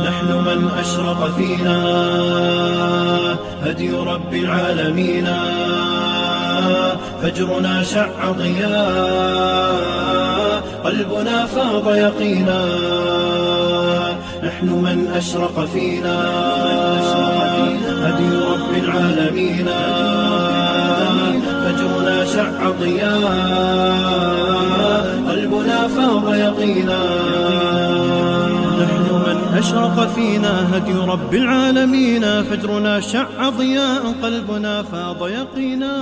نحن من أشرق فينا هدي رب العالمين فجرنا شع ضياء قلبنا فاض يقينا نحن من أشرق فينا هدي رب العالمين فجرنا شع ضياء قلبنا فاض يقينا نحن من أشرق فينا هدي رب العالمين فجرنا شع ضياء قلبنا فاض يقينا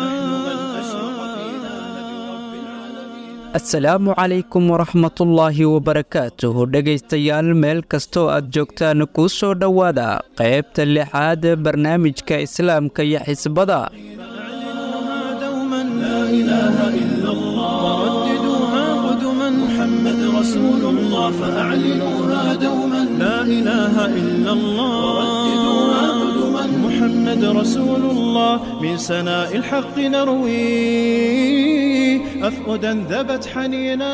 asalaamu calaykum waraxmatullaahi wabarakaatuh dhegaystayaal meel kastoo aad joogtaan kuu soo dhowaada qaybta lixaad barnaamijka islaamka iyo xisbada دوما لا إله إلا الله ورددوها قدما محمد رسول الله فأعلنوها دوما لا إله إلا الله ورددوها قدما محمد رسول الله من سناء الحق نروي أفؤدا ذبت حنينا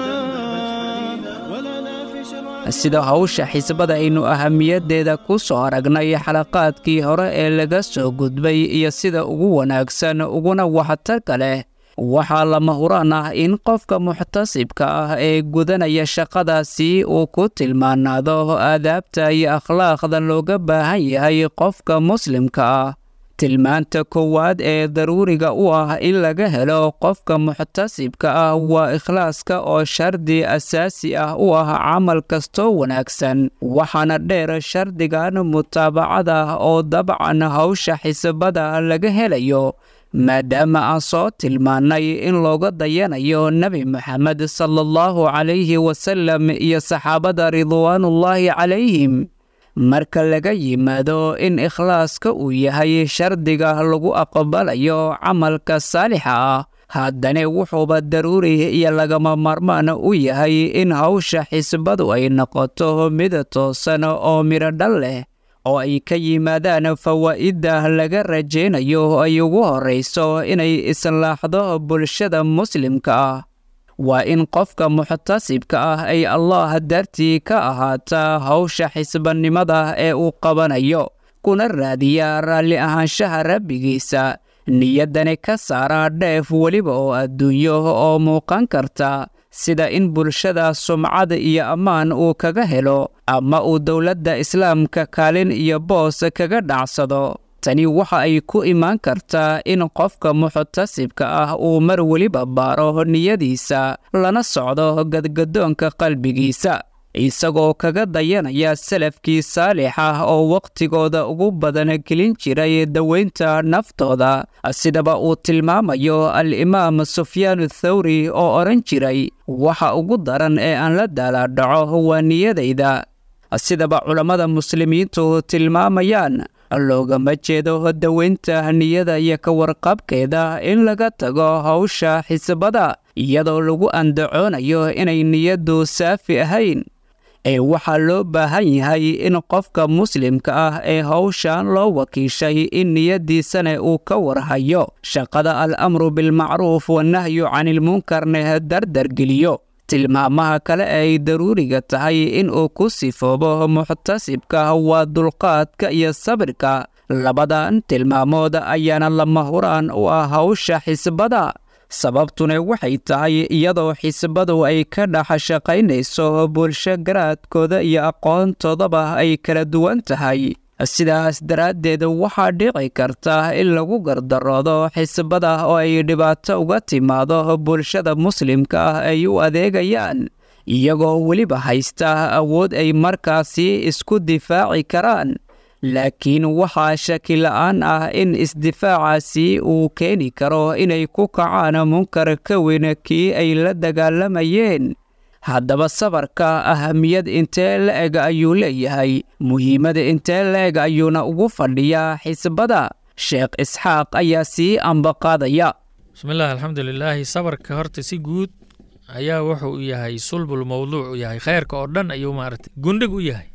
ولنا في شرع sida hawsha xisbada aynu ahamiyadeeda ku soo aragnay xalaqaadkii hore ee laga soo gudbay iyo sida ugu wanaagsan uguna waxtarka leh waxaa lama huraan ah in qofka muxtasibka ah ee gudanaya shaqadaasi uu ku tilmaanaado aadaabta iyo akhlaaqda looga baahan yahay qofka muslimka ah tilmaanta koowaad ee daruuriga u ah in laga helo qofka muxtasibka ah waa ikhlaaska oo shardi asaasi ah u ah camal kastoo wanaagsan waxaana dheer shardigan mutaabacada oo dabcan hawsha xisbada laga helayo maadaama aan soo tilmaannay in looga dayanayo nebi moxamed sala allahu calayhi wasalam iyo saxaabada ridwaanullaahi calayhim marka laga yimaado in ikhlaaska uu yahay shardiga lagu aqbalayo camalka saalixa ah haddana wuxuuba daruuri iyo lagama maarmaan u yahay in hawsha xisbadu ay noqoto mid toosan oo midho dhal leh oo ay ka yimaadaan fawaa'idda laga rajaynayo ay ugu horrayso inay islaaxdo bulshada muslimka ah waa in qofka muxtasibka ah ay allah dartii ka ahaataa hawsha xisbanimada ee uu qabanayo kuna raadiyaa raalli ahaanshaha rabbigiisa niyaddani ka saara dheef weliba oo adduunyo oo muuqan karta sida in bulshada sumcad iyo ammaan uu kaga helo ama uu dowladda islaamka kaalin iyo boos kaga dhacsado tani waxa ay ku imaan kartaa in qofka muxtasibka ah uu mar weliba baaro niyadiisa lana socdo gadgadoonka qalbigiisa isagoo kaga dayanaya salafkii saalix ah oo wakhtigooda ugu badan gelin jiray daweynta naftooda sidaba uu tilmaamayo al-imaam sufyaanu thawri oo odhan jiray waxa ugu daran ee aan la daalaadhaco waa niyadayda sidaba culammada muslimiintu tilmaamayaan loogama jeedo daweynta niyada iyo ka warqabkeeda in laga tago hawsha xisbada iyadoo lagu andacoonayo inay niyaddu saafi ahayn ee waxaa loo baahan yahay in qofka muslimka ah ee hawshan loo wakiishay in niyaddiisana uu ka warhayo shaqada al-amru bilmacruuf wanahyu canilmunkarna dardargeliyo tilmaamaha kale ay daruuriga tahay in uu ku sifoobo muxtasibka waa dulqaadka iyo sabirka labadan tilmaamood ayaana lama huraan u ah hawsha xisbada sababtuna waxay tahay iyadoo xisbadu ay ka dhex shaqaynayso bulsho garaadkooda iyo aqoontoodaba ay kala duwan tahay sidaas daraaddeed waxaa dhici karta in lagu gardaroodo xisbada oo ay dhibaato uga timaado bulshada muslimka ah ay u adeegayaan iyagoo weliba haysta awood ay markaasi isku difaaci karaan laakiin waxaa shaki la'aan ah in isdifaacaasi uu keeni karo inay ku kacaan munkar ka weyn kii ay la dagaalamayeen haddaba sabarka ahamiyad intee la-eg ayuu leeyahay muhiimada intee la-eg ayuuna ugu fadhiyaa xisbada sheekh isxaaq ayaa sii ambaqaadaya bismillahi alxamdulilaahi sabarka horta si guud ayaa wuxuu u yahay sulbul mawduuc u yahay khayrka oo dhan ayuu maaragtay gundhig u yahay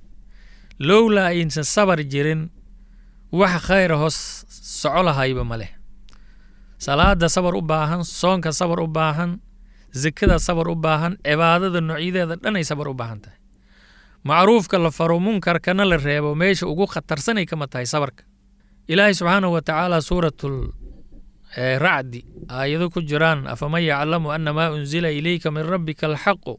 lowlaa aysan sabar jirin wax khayra hoos soco lahayba ma leh salaada sabar u baahan soonka sabar u baahan zekada sabar u baahan cibaadada noocyadeeda dhan ay sabar u baahan tahay macruufka la faro munkarkana la reebo meesha ugu khatarsanay kama tahay sabarka ilaahay subxaanahu wa tacaala suuratul racdi aayado ku jiraan afaman yaclamu ana maa unzila ilayka min rabbika alxaqu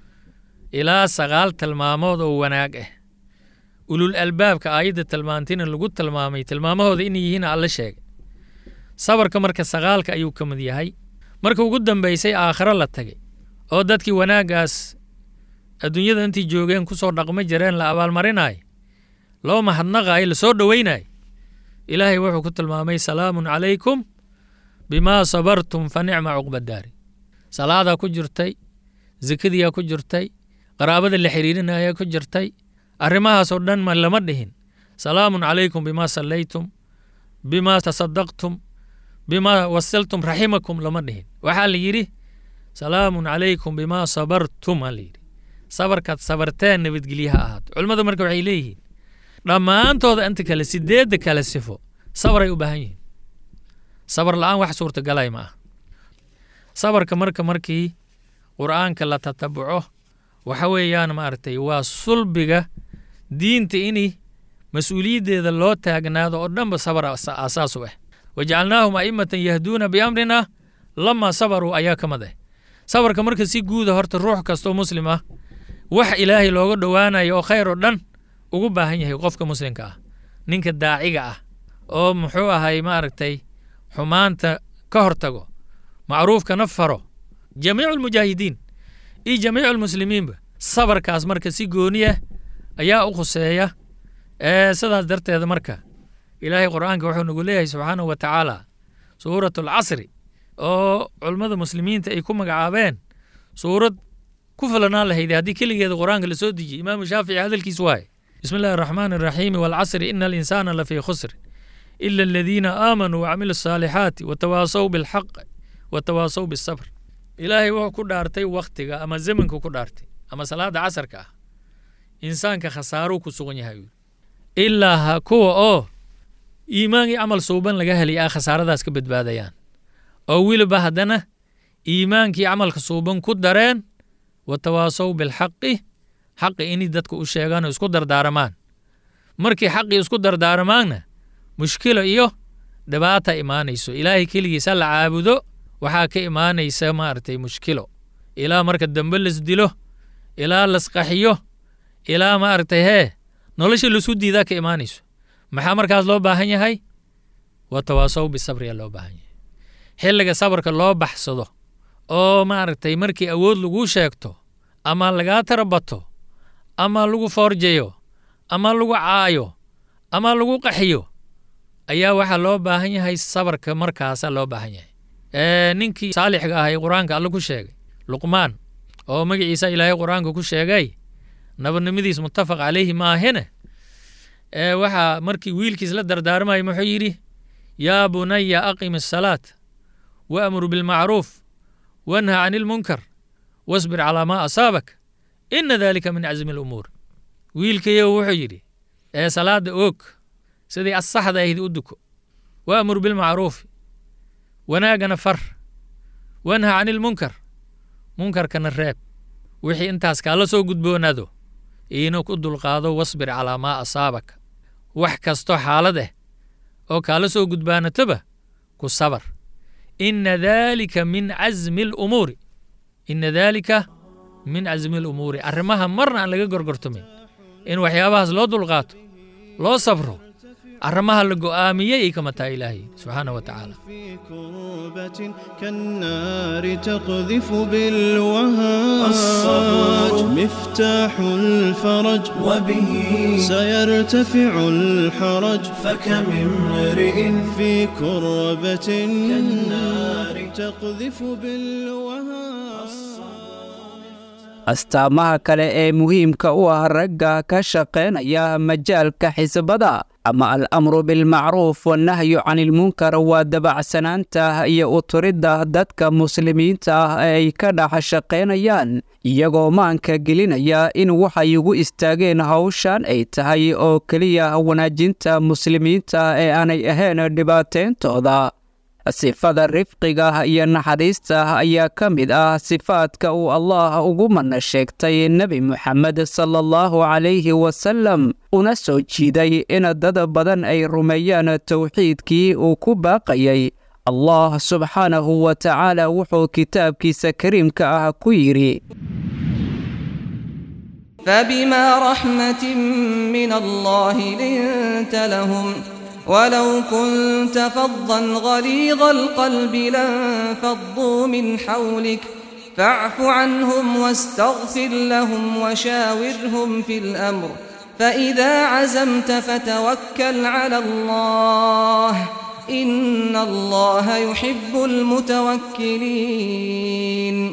ilaa sagaal tilmaamood oo wanaag ah ulul albaabka aayadda tilmaantina lagu tilmaamay tilmaamahooda inay yihiin alla sheegay sabarka marka sagaalka ayuu ka mid yahay marka ugu dambaysay aakhiro la tagay oo dadkii wanaaggaas adduunyada intii joogeen ku soo dhaqma jireen la abaalmarinayo loo mahadnaqaayo lasoo dhowaynayo ilaahay wuxuu ku tilmaamay salaamun calaykum bimaa sabartum fa nicma cuqbadaari salaadaa ku jirtay zakadiyaa ku jirtay qaraabada la xiriirinayaa ku jirtay arrimahaasoo dhan ma lama dhihin salaamun calaykum bimaa sallaytum bimaa tasadaqtum bimaa wasiltum raximakum lama dhihin waxaa la yidhi salaamun calaykum bimaa sabartum aa la yidhi sabarkaad sabarteen nabadgelye ha ahaato culimmada marka waxay leeyihiin dhammaantooda inta kale sideedda kale sifo sabaray u baahan yihiin sabar la'aan wax suurtagalay ma ah sabarka marka markii qur'aanka la tatabuco waxa weeyaan maaragtay waa sulbiga diinta ini mas-uuliyaddeeda loo taagnaado oo dhanba sabar aasaas u ah wajacalnaahum a'immatan yahduuna biamrina lamaa sabaruu ayaa ka mid ah sabarka marka si guuda horta ruux kastoo muslim ah wax ilaahay looga dhowaanayo oo khayr oo dhan ugu baahan yahay qofka muslimka ah ninka daaciga ah oo muxuu ahay maaragtay xumaanta ka hortago macruufkana faro jamiicu almujaahidiin iyo jamiicu almuslimiinba sabarkaas marka si gooniya ayaa u khuseeya ee sidaas darteeda marka ilaahay qur'aanka wuxuu nagu leeyahay subxaanahu wa tacaala suuratu alcasri oo culummada muslimiinta ay ku magacaabeen suurad ku filanaan lahayd haddii keligeeda qur'aanka la soo dejiyey imaamu shaafici hadalkiis waaye bismi illahi araxmaani araxiimi waalcasri ina alinsaana lafii khusr ila aladiina aamanuu wacamilu asaalixaati watawaasaw bilxaq watawaasaw bisabr ilaahay wuxuu ku dhaartay wakhtiga ama zamanku ku dhaartay ama salaada casarka ah insaanka khasaaruu ku sugan yahay ilaa ha kuwa oo iimaan iyo camal suuban laga helay a khasaaradaas ka badbaadayaan oo weliba haddana iimaankii camalka suuban ku dareen watawaasaw bilxaqi xaqi inay dadka u sheegaan oo isku dardaaramaan markii xaqii isku dardaaramaanna mushkilo iyo dhibaata imaanayso ilaahay keligiisa la caabudo waxaa ka imaanaysa maaragtay mushkilo ilaa marka dambe las dilo ilaa lasqaxiyo ilaa maaragtay hee nolosha lasu diidaa ka imaanayso maxaa markaas loo baahan yahay waa tawaasow bisabriya loo baahan yahay xilliga sabarka loo baxsado oo maaragtay markii awood laguu sheegto ama lagaa tarabato ama lagu foorjayo ama lagu caayo ama lagu qaxiyo ayaa waxaa loo baahan yahay sabarka markaasa loo baahan yahay ninkii saalixga ahay qur-aanka alle ku sheegay luqmaan oo magaciisa ilaahay qur-aanka ku sheegay nabadnimadiis muttafaq calayhi maahine waxaa markii wiilkiis la dardaarmaya muxuu yidhi yaa bunaya aqim asalaat waamur bilmacruuf wanha can ilmunkar wasbir calaa maa asaabak ina dalika min casmi alumuur wiilkayow wuxuu yidhi ee salaada oog sidii asaxda ahayd u duko waamur bilmacruufi wanaagana far wanha can ilmunkar munkarkana reeb wixii intaas kaala soo gudboonaado iina ku dulqaado wasbir calaa maa asaabaka wax kastoo xaalad ah oo kaala soo gudbaanatoba ku sabar ina daalika min casmi alumuuri ina daalika min casmi alumuuri arrimaha marna aan laga gorgortamin in waxyaabahaas loo dulqaato loo sabro arrimaha la go'aamiyey ay kama tahay ilaahay subxaana wa tacaala في كربة كالنار تقذف بالوهاج الصبر مفتاح الفرج وبه سيرتفع الحرج فكم امرئ في كربة كالنار تقذف بالوهاج astaamaha kale ee muhiimka u ah ragga ka shaqaynaya majaalka xisbada ama al-amru bilmacruuf wannahyu canilmunkar waa dabacsanaanta iyo uturidda dadka muslimiinta ah ee ay ka dhex shaqaynayaan iyagoo maanka gelinaya in waxay ugu istaageen hawshan ay tahay oo keliya wanaajinta muslimiinta ee aanay ahayn dhibaatayntooda sifada rifqiga iyo naxariista ayaa ka mid ah sifaadka uu allah ugu mana sheegtay nebi moxamed sala allahu calayhi wasalam una soo jiiday in dad badan ay rumeeyaan towxiidkii uu ku baaqayay allah subxaanahu wa tacaala wuxuu kitaabkiisa kariimka ah ku yidhi فبما رحمة من الله لنت لهم ولو كنت فظا غليظ القلب لانفضوا من حولك فاعف عنهم واستغفر لهم وشاورهم في الأمر فإذا عزمت فتوكل على الله إن الله يحب المتوكلين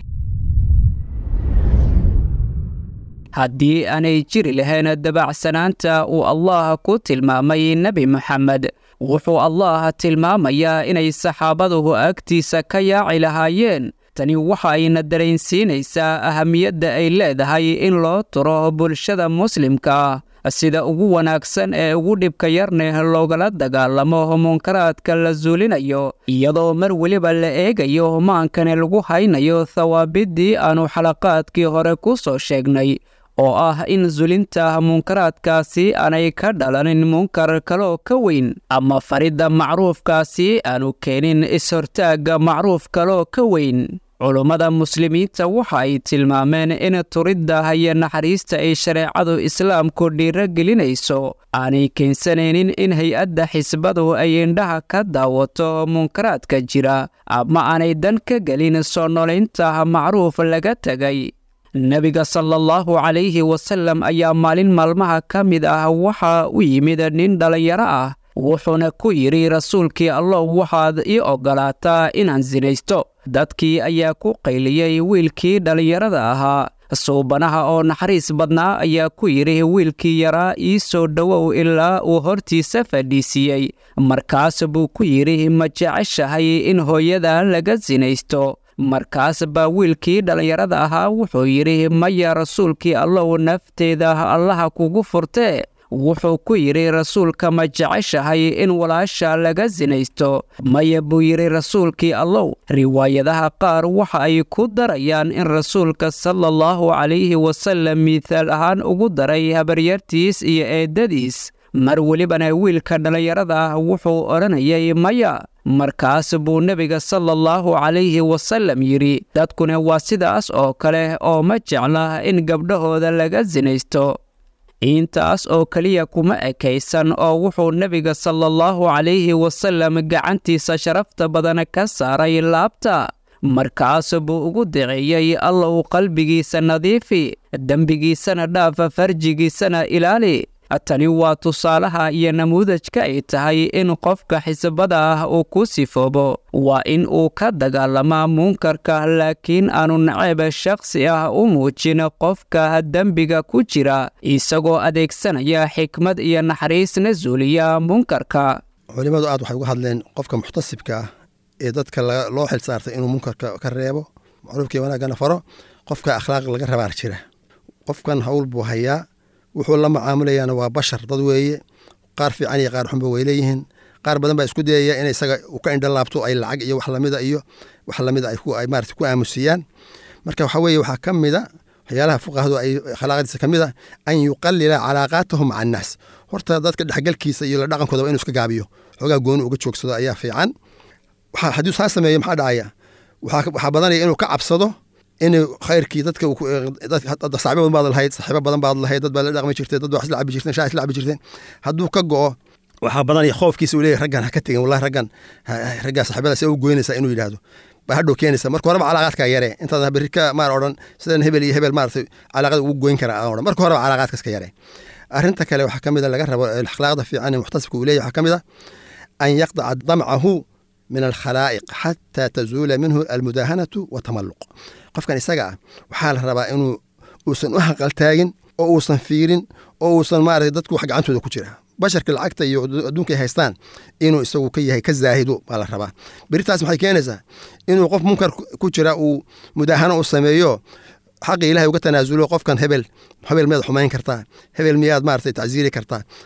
haddii aanay jiri lahayn dabacsanaanta uu allah ku tilmaamay nebi moxamed wuxuu allah tilmaamayaa inay saxaabaduhu agtiisa ka yaaci lahaayeen tani waxa ayna dareensiinaysaa ahamiyadda ay leedahay in loo turo bulshada muslimka sida ugu wanaagsan ee ugu dhibka yarneh loogala dagaalamo munkaraadka la suulinayo iyadoo mar weliba la eegayo maankane lagu haynayo thawaabiddii aannu xalaqaadkii hore ku soo sheegnay oo ah in sulinta munkaraadkaasi aanay ka dhalanin munkar kaloo ka weyn ama faridda macruufkaasi aanu keenin is-hortaagga macruuf kaloo ka weyn culummada muslimiinta waxa ay tilmaameen in turidda iyo naxariista ay shareecadu islaamku dhiiro gelinayso aanay keensanaynin in hay-adda xisbadu ay indhaha ka daawato munkaraadka jira ama aanay dan ka gelin soo nolaynta macruuf laga tegay nebiga sala allahu calayhi wasallam ayaa maalin maalmaha ka mid ah waxa u yimid nin dhallinyaro ah wuxuuna ku yidhi rasuulkii allow waxaad ii oggolaataa inaan sinaysto dadkii ayaa ku qayliyey wiilkii dhallinyarada ahaa suubanaha oo naxariis badnaa ayaa ku yidhi wiilkii yaraa ii soo dhowow ilaa uu hortiisa fadhiisiiyey markaas buu ku yidhi ma jeceshahay in hooyada laga sinaysto markaas baa wiilkii dhallinyarada ahaa wuxuu yidhi maya rasuulkii allow nafteeda allaha kugu furtee wuxuu ku yidhi rasuulka ma jeceshahay in walaasha laga sinaysto maya buu yidhi rasuulkii allow riwaayadaha qaar waxa ay ku darayaan in rasuulka sala allahu calayhi wasallam miihaal ahaan ugu daray habaryartiis iyo eeddadiis mar welibana wiilka dhallinyarada ah wuxuu odhanayay maya markaas buu nebiga sala allahu calayhi wasallam yidhi dadkuna waa sidaas oo kale oo ma jecla in gabdhahooda laga sinaysto intaas oo keliya kuma ekaysan oo wuxuu nebiga sala allahu calayhi wasallam gacantiisa sharafta badan ka saaray laabta markaas buu ugu daceeyey allow qalbigiisa nadiifi dembigiisana dhaafa farjigiisana ilaali tani waa tusaalaha iyo namuudajka ay tahay in qofka xisbada ah uu ku sifoobo waa in uu ka dagaalamaa munkarka laakiin aanu naceeb shakhsi ah u muujin qofka dembiga ku jira isagoo adeegsanaya xikmad iyo naxariisna suuliya munkarka culimmadu aad waxay uga hadleen qofka muxtasibka ah ee dadka loo xil saartay inuu munkarka ka reebo macruufkii wanaagana faro qofka akhlaaq laga rabaa jira qofkan hawl buu hayaa wuxuu la macaamulayaana waa bashar dad weeye qaar fiican iyo qaar xunba way leeyihiin qaar badan baa isku dayaya in isaga u ka indha laabto ay lacag iyo wax lamida iyo wax lamida ay maarata ku aamusiyaan marka waxa weeye waxaa ka mida waxyaalaha fuqahadu ay khalaaqadiisa ka mid a an yuqalila calaaqaatahu maca annaas horta dadka dhexgalkiisa iyo la dhaqankooda waa inu iska gaabiyo xoogaa gooni uga joogsado ayaa fiican hadduu saa sameeyo maxaa dhacaya waxaa badanaya inuu ka cabsado in khayrkii dadka saaxiibo badan baad lahayd saaxiibo badan baad lahayd dad baa la dhaqmi jirtay dad baa isla cabi jirteen shaa isla cabi jirteen hadduu ka go'o waxaa badanaya khoofkiisa uu leeyahy raggan ha ka tegin wallahi raggan raggaa saaxiibada see u goynaysaa inuu yidhaahdo baa hadhow keenaysa marka horeba calaaqaadkaa yare intaad berri ka maar odhan sidan hebel iyo hebel maaragtay calaaqada ugu goyn karaa aan odhan marka horeba calaaqaadkaas ka yare arrinta kale waxaa ka mid a laga rabo akhlaaqda fiican ee muxtasibka uu leeyahy waxaa ka mid a an yaqdaca damcahu min alkhalaa'iq xataa tazuula minhu almudaahanatu watamalluq qofkan isaga ah waxaa la rabaa inuu uusan u haqaltaagin oo uusan fiirin oo uusan maarata dadku wax gacantooda ku jira basharka lacagta iyo adduunka ay haystaan inuu isagu ka yahay ka zaahido baa la rabaa beritaas maxay keenaysaa inuu qof munkar ku jira uu mudaahano u sameeyo xaqii ilahay uga tanaasulo qofkan hebel hebel miyaad xumayn kartaa hebel miyaad maarata tacsiiri kartaa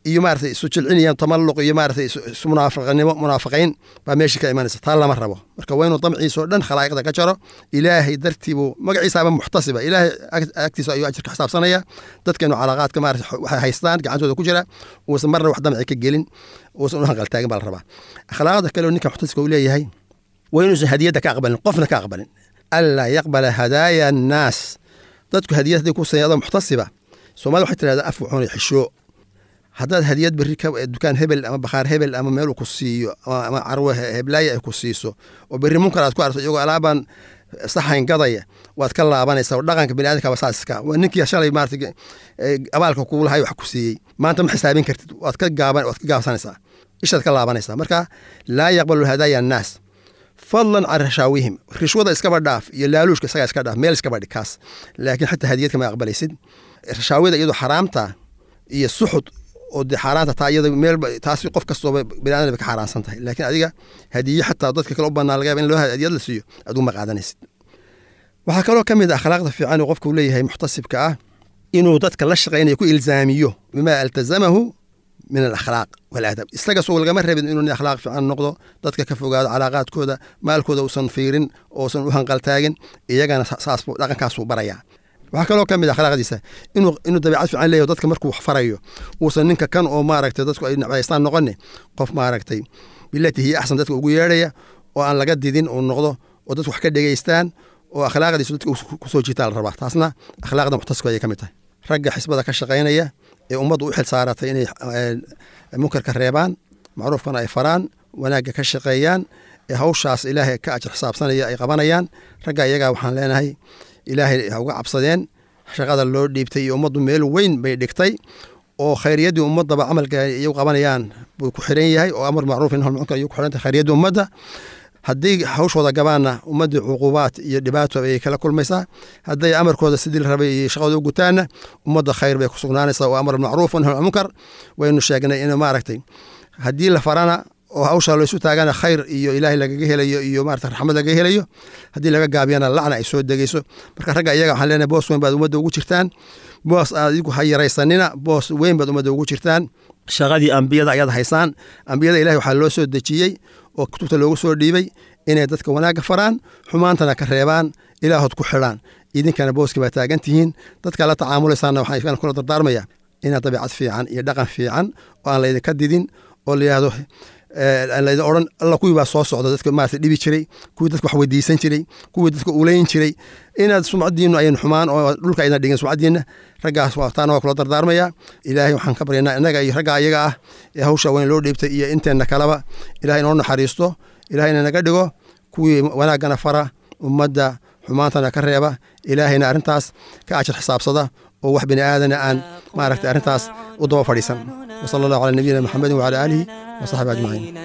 iyo maarata isu jilcinayaan tamalluq iyo maarata isu munaafaqnimo munaafiqiin baa meesha ka imanaysa taa lama rabo marka waa inuu damciisa oo dhan khalaa'iqda ka jaro ilaahay dartiibuu magaciisaaba muxtasiba ilaahay agtiisa ayuu ajirka xisaabsanaya dadkeenu calaaqaadka maarata waxay haystaan gacantooda ku jira uusan marna wax damci ka gelin uusan u hanqaltaagin baa la rabaa akhlaaqda kale oo ninka muxtasibka uu leeyahay waa inuusan hadiyadda ka aqbalin qofna ka aqbalin anlaa yaqbala hadaaya annaas dadku hadiyad hadday ku sayado muxtasiba soomaalida waxay tirahdaa af wuxuuna xishoo haddaad hadiyad berri dukaan hebel ama bakhaar hebel ama meeluu ku siiyo ama carwo heblaaya ay ku siiso oo berri munkar aad ku arto iyagoo alaabaan saxayn gadaya waad ka laabanaysaa oo dhaqanka biniadamka waa saaska waa ninkii shalay maarata abaalka kugu lahay wax ku siiyey maanta ma xisaabin kartid waad ka gaaban waad ka gaabsanaysaa ishaad ka laabanaysaa marka laa yaqbalu hadaaya annaas fadlan can rashaawihim rishwada iskaba dhaaf iyo laaluushka isagaa iska dhaaf meel iskaba dhig kaas laakiin xataa hadiyad kama aqbalaysid rashaawida iyadoo xaraamta iyo suxud oo dee xaaraanta taa iyada meel taasi qof kastooba biniadam bay ka xaaraansan tahay laakiin adiga hadiye xataa dadka kale u banaan laga yaba in loo hadiyad la siiyo adigu ma qaadanaysid waxaa kaloo ka mid a akhlaaqda fiican uu qofku leeyahay muxtasibka ah inuu dadka la shaqaynayo ku ilzaamiyo bimaa altazamahu min alakhlaaq waladab isaga soo lagama rabin inuu nin akhlaaq fiican noqdo dadka ka fogaado calaaqaadkooda maalkooda uusan fiirin oosan u hanqaltaagin iyagana saas dhaqankaasuu barayaa waxaa kaloo ka mid akhlaaqdiisa inuu inuu dabeecad fiican leeyaho dadka markuu wax farayo uusan ninka kan oo maaragtay dadku ay nacbaystaan noqone qof maaragtay bilati hiya axsan dadka ugu yeedhaya oo aan laga didin uu noqdo oo dadku wax ka dhegaystaan oo akhlaaqdiisu dadka kusoo jiitaa la rabaa taasna akhlaaqda muxtasibka ayay ka mid tahay ragga xisbada ka shaqaynaya ee ummaddu u xil saaratay inay munkarka reebaan macruufkana ay faraan wanaagga ka shaqeeyaan ee hawshaas ilaahay ka ajir xisaabsanaya ay qabanayaan ragga iyagaa waxaan leenahay ilaahay ha uga cabsadeen shaqada loo dhiibtay iyo ummaddu meel weyn bay dhigtay oo khayriyaddii ummaddaba camalka iyagu qabanayaan buu ku xiran yahay oo amar macruuf in munkar iyagu ku xiran tahay khayriyaddii ummadda haddii hawshooda gabaanna ummaddii cuqubaad iyo dhibaato ayay kala kulmaysaa hadday amarkooda sidii la rabay iyo shaqadooda u gutaanna ummadda khayr bay ku sugnaanaysaa oo amar macruuf nahy munkar waynu sheegnay in maaragtay haddii la farana oo hawsha laysu taagana khayr iyo ilaahay lagaga helayo iyo maarata raxmad lagaga helayo haddii laga gaabiyana lacna ay soo degeyso marka ragga iyaga waxaan leenahay boos weyn baad ummadda ugu jirtaan boos adigu ha yaraysanina boos weyn baad ummadda ugu jirtaan shaqadii ambiyada ayaad haysaan ambiyada ilahay waxaa loo soo dejiyey oo kutubta loogu soo dhiibay inay dadka wanaagga faraan xumaantana ka reebaan ilaahood ku xidhaan idinkana booski baa taagan tihiin dadka la tacaamulaysaana waxaan kula dardaarmaya inaad dabeecad fiican iyo dhaqan fiican oo aan laydinka didin oo la yidhahdo laydin odhan alla kuwii baa soo socda dadka maarata dhibi jiray kuwii dadka wax weydiisan jiray kuwii dadka ulayn jiray inaad sumcadiinu ayan xumaan oo dhulka ayna dhigin sumcadiina raggaas taana waa kula dardaarmaya ilaahay waxaan ka baryanaa innaga iyo ragga ayaga ah ee hawsha weyn loo dhiibtay iyo inteenna kaleba ilahay inoo naxariisto ilahayna naga dhigo kuwii wanaaggana fara ummadda xumaantana ka reeba ilaahayna arrintaas ka ajir xisaabsada oo wax bini aadana aan maaragtay arrintaas u daba fadhiisan وصلى الله على نبينا محمد وعلى آله وصحبه أجمعين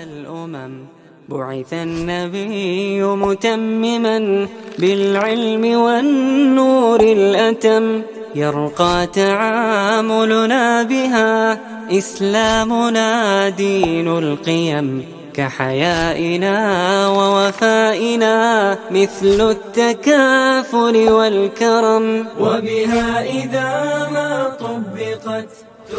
بعث النبي متمما بالعلم والنور الأتم يرقى تعاملنا بها إسلامنا دين القيم كحيائنا ووفائنا مثل التكافل والكرم وبها إذا ما طبقت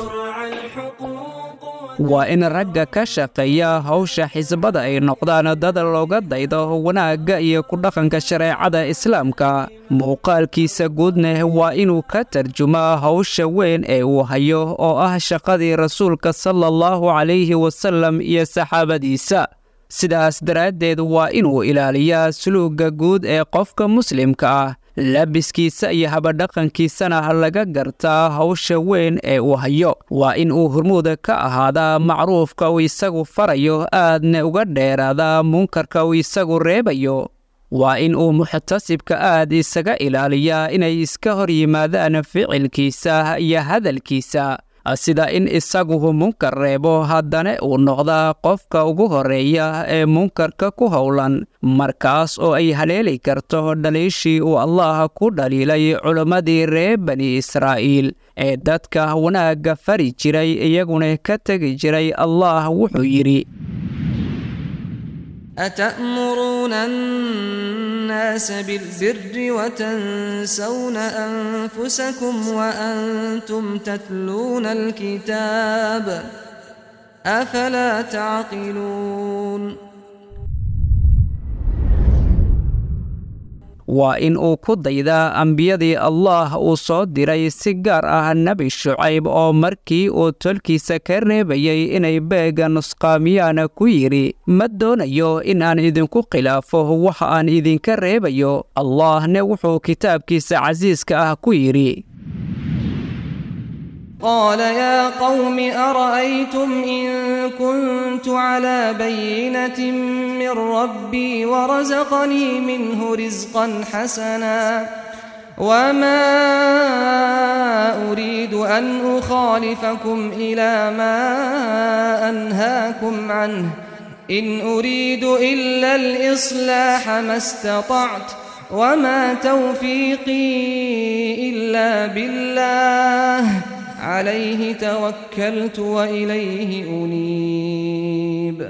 waa in ragga ka shaqeeya hawsha xisbada ay noqdaan dad looga daydo wanaagga iyo ku dhaqanka shareecada islaamka muuqaalkiisa guudneh waa inuu ka tarjumaa hawsha weyn ee uu hayo oo ah shaqadii rasuulka sala allahu calayhi wasallam iyo saxaabadiisa sidaas daraaddeed waa inuu ilaaliyaa suluugga guud ee qofka muslimka ah labiskiisa iyo habadhaqankiisana laga gartaa hawsha weyn ee uu hayo waa in uu hormuuda ka ahaadaa macruufka uu isagu farayo aadna uga dheeraadaa munkarka uu isagu reebayo waa in uu muxtasibka aad isaga ilaaliyaa inay iska hor yimaadaan ficilkiisa iyo hadalkiisa sida in isaguhu munkar reebo haddana uu noqdaa qofka ugu horreeya ee munkarka ku howlan markaas oo ay haleeli karto dhaliishii uu allah ku dhaliilay culimmadii reer bani israa'iil ee dadka wanaagga fari jiray iyaguna ka tegi jiray allah wuxuu yidhi أتأمرون الناس بالبر وتنسون أنفسكم وأنتم تتلون الكتاب أفلا تعقلون waa in uu ku daydaa ambiyadii allaah uu soo diray si gaar ah nebi shucayb oo markii uu tolkiisa ka reebayay inay beega nusqaamiyaan ku yidhi ma doonayo in aan idinku khilaafo waxa aan idinka reebayo allaahne wuxuu kitaabkiisa casiiska ah ku yidhi قال يا قوم أرأيتم إن كنت على بينة من ربي ورزقني منه رزقا حسنا وما أريد أن أخالفكم إلى ما أنهاكم عنه إن أريد إلا الإصلاح ما استطعت وما توفيقي إلا بالله عليه توكلت وإليه أنيب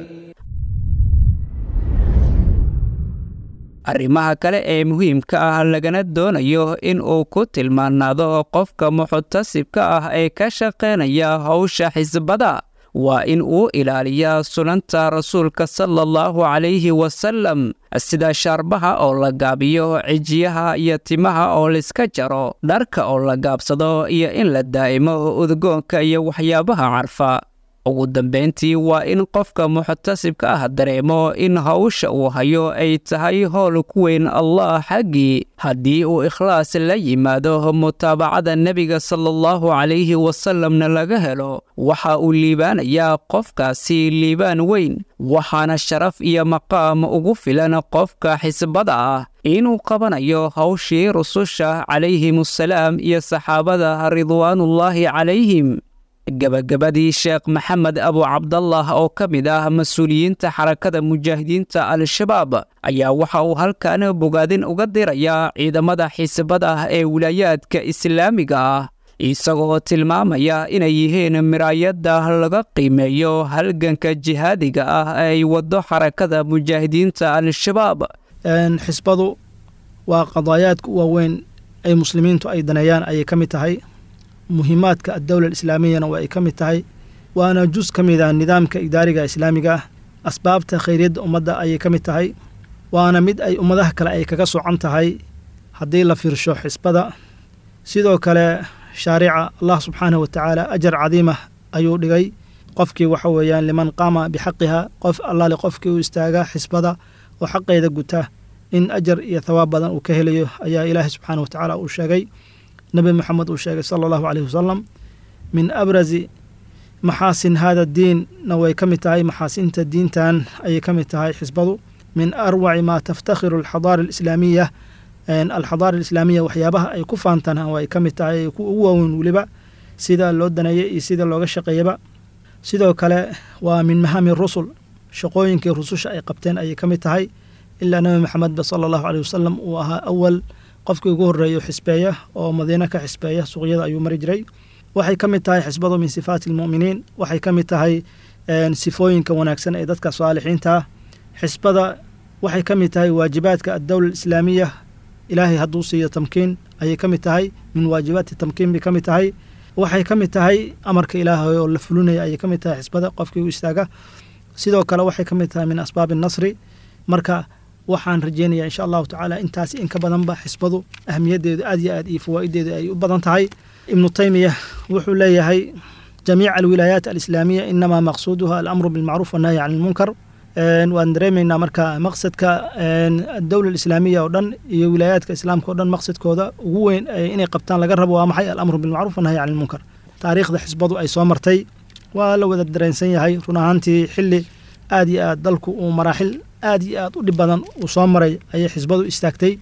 arrimaha kale ee muhiimka ah lagana doonayo in uu ku tilmaanaado qofka muxtasibka ah ee ka shaqaynaya howsha xisbada waa in uu ilaaliyaa sunanta rasuulka sala allahu calayhi wasalam sida shaarbaha oo la gaabiyo cijiyaha iyo timaha oo laiska jaro dharka oo la gaabsado iyo in la daa'imo udgoonka iyo waxyaabaha carfa ugu dambayntii waa in qofka muxtasibka ah dareemo in hawsha uu hayo ay tahay howl ku weyn allah xaggii haddii uu ikhlaas la yimaado mutaabacada nebiga sala allahu calayhi wasalamna laga helo waxa uu liibaanayaa qofkaasi liibaan weyn waxaana sharaf iyo maqaam ugu filan qofka xisbada ah inuu qabanayo hawshii rususha calayhimusalaam iyo saxaabada ridwaanullaahi calayhim gebagabadii sheekh maxamed abu cabdallah oo ka mid ah mas-uuliyiinta xarakada mujaahidiinta al-shabaab ayaa waxa uu halkan bogaadin uga dirayaa ciidamada xisbada ee wilaayaadka islaamiga ah isagoo tilmaamaya inay yihiin miraayadda laga qiimeeyo halganka jihaadiga ah ee ay waddo xarakada mujaahidiinta al-shabaab xisbadu waa qadaayaadka waaweyn ay muslimiintu ay daneeyaan ayay ka mid tahay muhiimaadka addowla alislaamiyana waa ay ka mid tahay waana jus ka mid ah nidaamka idaariga islaamiga ah asbaabta khayryadda ummadda ayay ka mid tahay waana mid ay ummadaha kale ay kaga socan tahay haddii la fiirsho xisbada sidoo kale shaarica allah subxaanahu wa tacaala ajar cadiimah ayuu dhigay qofkii waxa weeyaan liman qaama bixaqiha qof allaale qofkii u istaaga xisbada oo xaqeeda guta in ajar iyo thawaab badan uu ka helayo ayaa ilaahay subxaanahu wa tacaala uu sheegay nebi moxamed uu sheegay sala allahu caleyhi wasalam min abrazi maxaasin hada diinna way ka mid tahay maxaasinta diintan ayay ka mid tahay xisbadu min arwaci maa taftakhiru alxadaara alislaamiya alxadaara alislaamiya waxyaabaha ay ku faantaan way ka mid tahay ku ugu waaweyn weliba sida loo daneeya iyo sida looga shaqeeyaba sidoo kale waa min mahami rusul shaqooyinkii rususha ay qabteen ayay ka mid tahay ilaa nebi maxamedba sala allahu caleyh wasalam uu ahaa awal qofkii ugu horreeyo xisbeeya oo madiine ka xisbeeya suuqyada ayuu mari jiray waxay ka mid tahay xisbadu min sifaati almu'miniin waxay ka mid tahay sifooyinka wanaagsan ee dadka saalixiinta xisbada waxay ka mid tahay waajibaadka addowla alislaamiya ilaahay hadduu siiyo tamkiin ayay ka mid tahay min waajibaati tamkiin bay ka mid tahay waxay ka mid tahay amarka ilaahay oo la fulinaya ayay ka mid tahay xisbada qofkii u istaaga sidoo kale waxay ka mid tahay min asbaabi nasri marka waxaan rajeynaya insha allahu tacaala intaas in ka badanba xisbadu ahmiyaddeedu aad iyo aad iyo fawaa'ideedu ay u badan tahay ibnu taymiya wuxuu leeyahay jamiica alwilaayaat alislaamiya inamaa maqsuuduha alamru bilmacruuf wannahyi can ilmunkar waan dareemaynaa marka maqsadka adowla alislaamiya oo dhan iyo wilaayaadka islaamka o dhan maqsadkooda ugu weyn inay qabtaan laga rabo waa maxay alamru bilmacruuf wannahyi can ilmunkar taariikhda xisbadu ay soo martay waa la wada dareensan yahay run ahaantii xilli aad iyo aad dalku uu maraaxil aad iyo aad u dhib badan uu soo maray ayay xisbadu istaagtay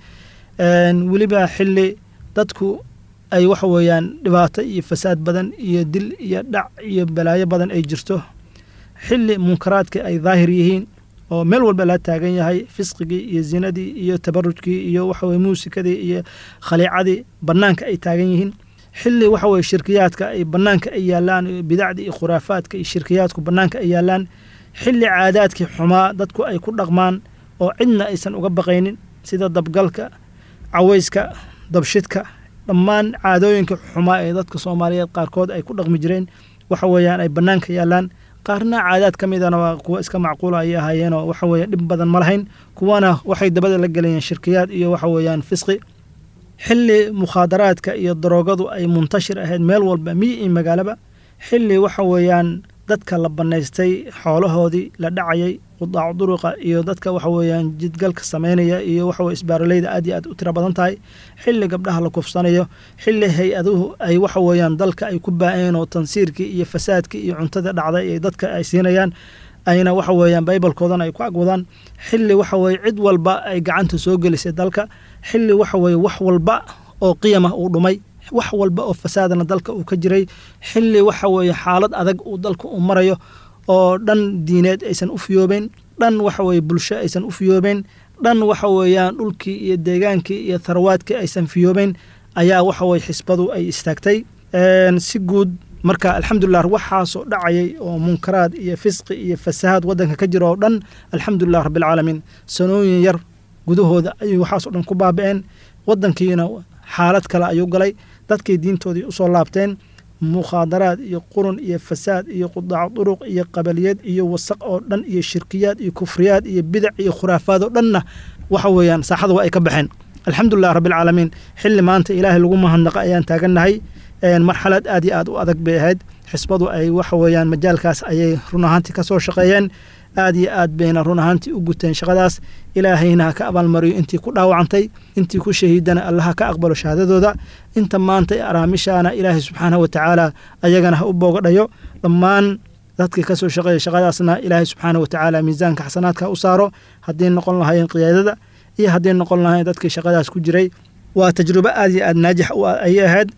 weliba xilli dadku ay waxa weeyaan dhibaato iyo fasaad badan iyo dil iyo dhac iyo balaayo badan ay jirto xilli munkaraadka ay daahir yihiin oo meel walba la taagan yahay fisqigii iyo zinadii iyo tabarujkii iyo waxaweye muusikadii iyo khaliicadii bannaanka ay taagan yihiin xilli waxa weye shirkiyaadka ay bannaanka ay yaalaan bidacdii iyo khuraafaadka iyo shirkiyaadku bannaanka ay yaalaan xilli caadaadkii xumaa dadku ay ku dhaqmaan oo cidna aysan uga baqaynin sida dabgalka cawayska dabshidka dhammaan caadooyinka xumaa ee dadka soomaaliyeed qaarkood ay ku dhaqmi jireen waxa weeyaan ay bannaanka yaallaan qaarna caadaad ka midana waa kuwa iska macquula ayay ahaayeenoo waxa weeye dhib badan ma lahayn kuwana waxay dabada la gelayeen shirkiyaad iyo waxa weeyaan fisqi xilli mukhaadaraadka iyo daroogadu ay muntashir ahayd meel walba miyi iyo magaalaba xilli waxa weeyaan dadka la bannaystay xoolahoodii la dhacayay qudaacu duruqa iyo dadka waxa weeyaan jidgalka samaynaya iyo waxa weye isbaaroleyda aad iyo aad u tiro badan tahay xilli gabdhaha la kufsanayo xilli hay-aduhu ay waxa weeyaan dalka ay ku baa'een oo tansiirkii iyo fasaadkii iyo cuntada dhacday ee dadka ay siinayaan ayna waxa weeyaan baybalkoodana ay ku agwadaan xilli waxa weeye cid walba ay gacanta soo gelisay dalka xilli waxa weeye wax walba oo qiyamah uu dhumay wax walba oo fasaadana dalka uu ka jiray xilli waxa weeye xaalad adag uu dalka uu marayo oo dhan diineed aysan u fiyoobeyn dhan waxa weeye bulsho aysan u fiyoobeyn dhan waxa weeyaan dhulkii iyo deegaankii iyo tharwaadkii aysan fiyoobeyn ayaa waxa weye xisbadu ay istaagtay si guud marka alxamdulilah waxaasoo dhacayay oo munkaraad iyo fisqi iyo fasahaad waddanka ka jira oo dhan alxamdulilah rabbilcaalamiin sanooyin yar gudahooda ayay waxaasoo dhan ku baaba'een waddankiina xaalad kale ayuu galay dadkay diintoodii usoo laabteen mukhaadaraad iyo qurun iyo fasaad iyo qudaac duruq iyo qabaliyad iyo wasaq oo dhan iyo shirkiyaad iyo kufriyaad iyo bidac iyo khuraafaad oo dhanna waxa weeyaan saaxada waa ay ka baxeen alxamdulilah rabbilcaalamiin xilli maanta ilaahay lagu mahadnaqa ayaan taagannahay marxalad aad iyo aad u adag bay ahayd xisbadu ay waxa weeyaan majaalkaas ayay run ahaantii ka soo shaqeeyeen aad iyo aad bayna run ahaantii u guteen shaqadaas ilaahayna ha ka abaalmariyo intii ku dhaawacantay intii ku shahiidana allaha ka aqbalo shahaadadooda inta maanta araamishaana ilaahay subxaanahu watacaala ayagana ha u boogadhayo dhammaan dadkii ka soo shaqeeya shaqadaasna ilaahay subxaanahu watacaala miisaanka xasanaadka u saaro haddii noqon lahaayeen qiyaadada iyo haddii noqon lahaayeen dadkii shaqadaas ku jiray waa tajrubo aad iyo aad naajix ayay ahayd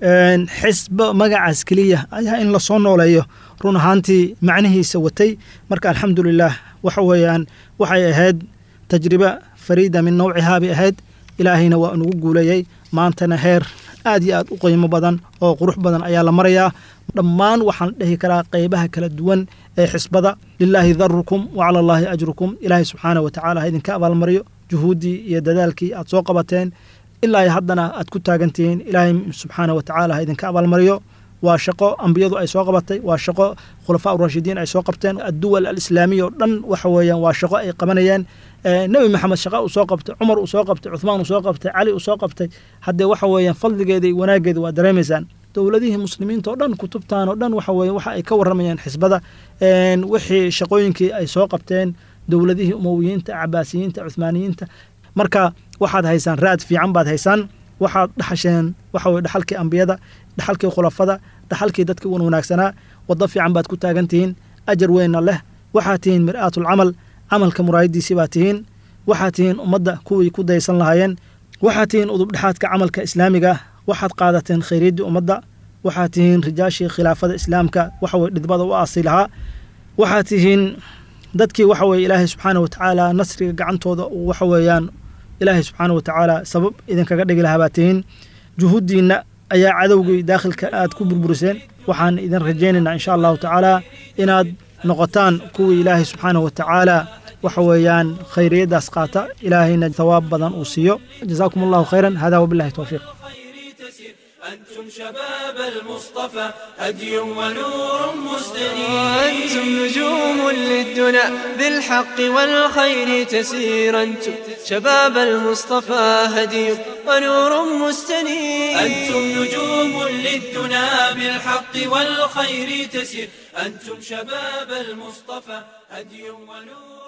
xisbo magacaas keliya ayaa in lasoo nooleeyo run ahaantii macnihiisa watay marka alxamdulilah waxa weeyaan waxay ahayd tajriba fariida min nawcihaa bay ahayd ilaahayna waa inugu guuleeyey maantana heer aad iyo aad u qiimo badan oo qurux badan ayaa la marayaa dhammaan waxaan dhihi karaa qeybaha kala duwan ee xisbada lilaahi darukum wa cala allaahi ajrukum ilaahay subxaanah watacaala ha idinka abaalmariyo juhuuddii iyo dadaalkii aad soo qabateen ilaa haddana aad ku taagantihiin ilaahay subxaana watacaala ha idinka abaalmariyo waa shaqo ambiyadu ay soo qabatay waa shaqo khulafaa urashidiin ay soo qabteen adduwal alislaamiya oo dhan waxa weeyaan waa shaqo ay qabanayeen nebi maxamed shaqa uu soo qabtay cumar uu soo qabtay cuthmaan uu soo qabtay cali uu soo qabtay haddee waxa weeyaan fadligeeda iyo wanaaggeeda waa dareemaysaan dowladihii muslimiinta oo dhan kutubtan oo dhan waxa weeye waxa ay ka warramayaan xisbada wixii shaqooyinkii ay soo qabteen dowladihii umowiyiinta cabaasiyiinta cuthmaaniyiinta marka waxaad haysaan raad fiican baad haysaan waxaad dhaxasheen waxa weye dhaxalkii ambiyada dhaxalkii khulafada dhaxalkii dadkii wan wanaagsanaa waddo fiican baad ku taagan tihiin ajar weynna leh waxaad tihiin mir'aatulcamal camalka muraayadiisii baad tihiin waxaad tihiin ummadda kuwii ku daysan lahaayeen waxaad tihiin udubdhexaadka camalka islaamiga waxaad qaadateen khayriyaddii ummadda waxaad tihiin rijaashii khilaafada islaamka waxa weye dhidbada u aasi lahaa waxaad tihiin dadkii waxa weye ilaahay subxaana watacaala nasriga gacantooda uu waxa weeyaan ilaahay subxaana watacaala sabab idinkaga dhigi lahaa baad tihiin juhuuddiinna ayaa cadowgii daakhilka aad ku burburiseen waxaan idin rajaynaynaa insha allahu tacaala inaad noqotaan kuwii ilaahay subxaana watacaala waxa weeyaan khayriyaddaas qaata ilaahayna thawaab badan uu siiyo jazaakum allahu khayran hada wabillahi towfiiq أنتم شباب المصطفى هدي ونور مستنير أنتم نجوم للدنا بالحق والخير تسير أنتم شباب المصطفى هدي ونور مستنير أنتم نجوم للدنا بالحق والخير تسير أنتم شباب المصطفى هدي ونور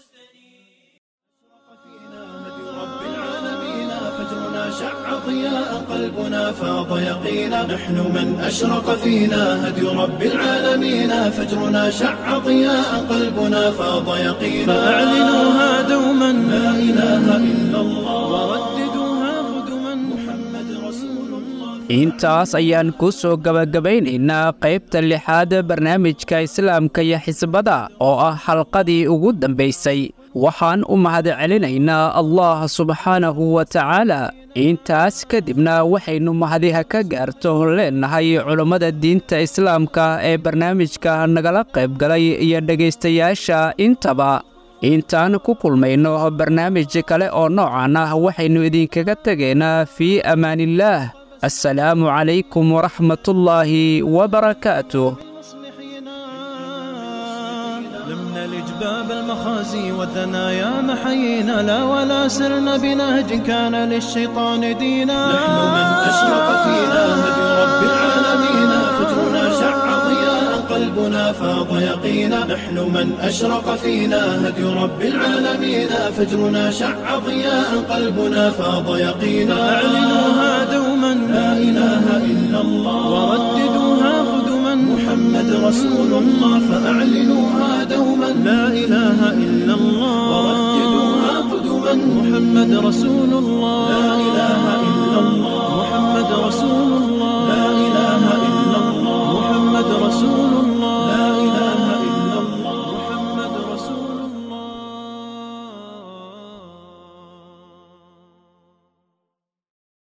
شع ضياء قلبنا فاض يقينا نحن من أشرق فينا هدي رب العالمين فجرنا شع ضياء قلبنا فاض يقينا فأعلنوها دوما لا إله إلا الله ورددوها قدما محمد رسول الله intaas ayaan ku soo gebagabaynaynaa qaybta lixaad barnaamijka islaamka iyo xisbada oo ah xalqadii ugu dambaysay waxaan u mahadcelinaynaa allah subxaanahu wa tacaala intaas kadibna waxaynu mahadiha ka gaarto leennahay culummada diinta islaamka ee barnaamijka nagala qaybgalay iyo dhegaystayaasha intaba intaan ku kulmayno barnaamij kale oo noocan ah waxaynu idinkaga tegaynaa fii ammaaniillaah assalaamu calaykum waraxmatullaahi wabarakaatuh لم نلج باب المخازي والثنايا محيينا لا ولا سرنا بنهج كان للشيطان دينا نحن من أشرق فينا هدي رب العالمين فجرنا شع ضياء قلبنا فاض يقينا نحن من أشرق فينا هدي رب العالمين فجرنا شع ضياء قلبنا فاض يقينا أعلنوها دوما لا إله إلا الله ورددوها قدما محمد رسول الله فأعلنوها دوما لا إله إلا الله ورددوها قدما محمد رسول الله لا إله إلا الله محمد رسول الله